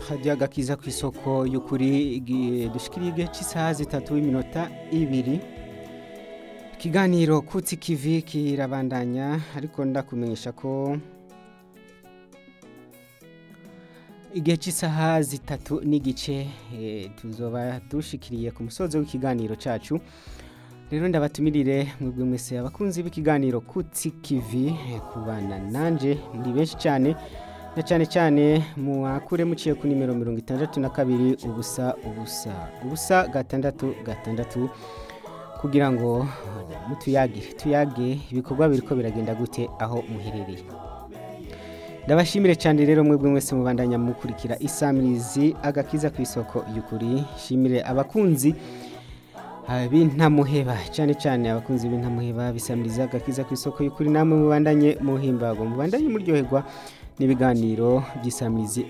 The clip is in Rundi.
hajya agakiza ku isoko y'ukuri igi- dushikiriye igihe cy'isaha zitatu y'iminota ibiri ikiganiro kutsi kivi kirabandanya ariko ndakumenyesha ko igihe cy'isaha zitatu n'igice eh, tuzoba dushikiriye ku musozo w'ikiganiro cacu rero ndabatumirire mwebwe mwese abakunzi b'ikiganiro kutsi kivi eh, kubana nanje muri benshi cyane na cyane cyane muwakure muciye ku nimero mirongo itandatu na kabiri ubusa ubusa ubusa gatandatu gatandatu kugira ngo eh, mutuyagire tuyage ibikorwa biriko biragenda gute aho muherereye ndabashimire cyane rero mwebwe mwese mubandanya mukurikira isamirizi agakiza ku isoko y'ukuri shimire abakunzi ah, b'intamuheba cyane cyane abakunzi b'intamuheba bisamiriza agakiza ku isoko y'ukuri namwe mubandanye muhimbagwa mubandanye muryoherwa n'ibiganiro by'isamirizi